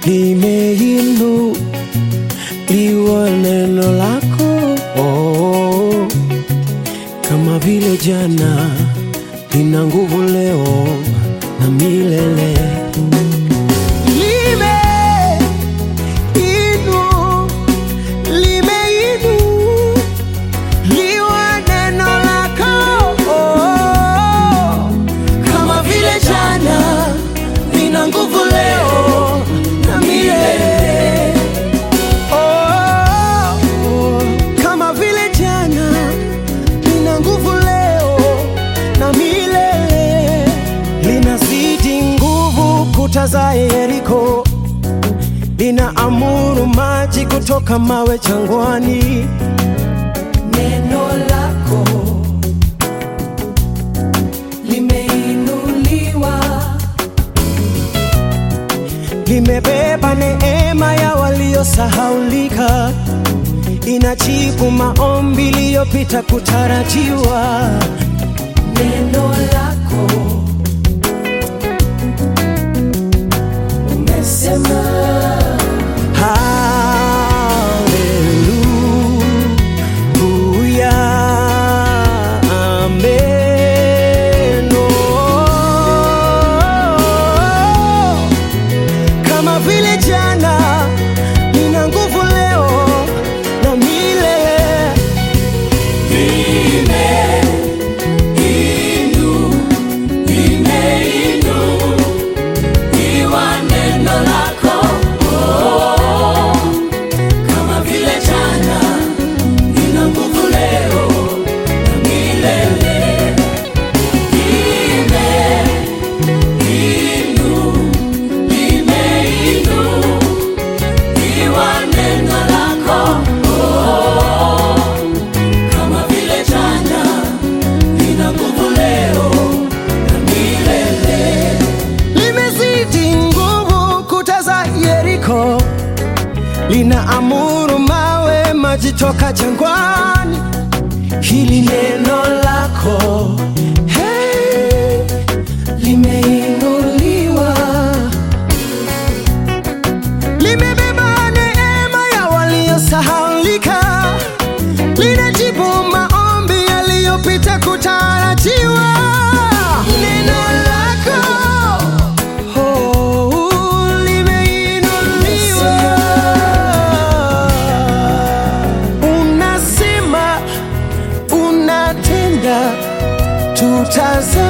limeinuliwa neno lako oh, kama vile jana lina nguvu leo na milele Limeinu- limeinuliwa neno lako oh, kama vile jana lina nguvu leo na milele oh, kama vile jana lina nguvu leo na milele linazidi nguvu kuta za Yeriko linaamuru maji kutoka mawe jangwani Neno lako limeinuliwa, limebeba neema ya waliosahaulika, inajibu maombi iliyopita kutarajiwa. neno lako umesema, Haleluya, amen. Oh, Kama vile jana nina nguvu leo na milele iwa neno lako oh, kama vile jana lina nguvu leo na milele. Limeinu- limeinu iwa neno lako oh, kama vile jana lina nguvu leo na milele. limezidi nguvu kuta za Yeriko, linaamuru mawe maji toka jangwani. Hili neno lako hey, limeinuliwa, limebeba neema ya waliosahaulika, linajibu maombi yaliyopita kutarajiwa. Neno lako oh, limeinuliwa, unasema unatenda, tutazame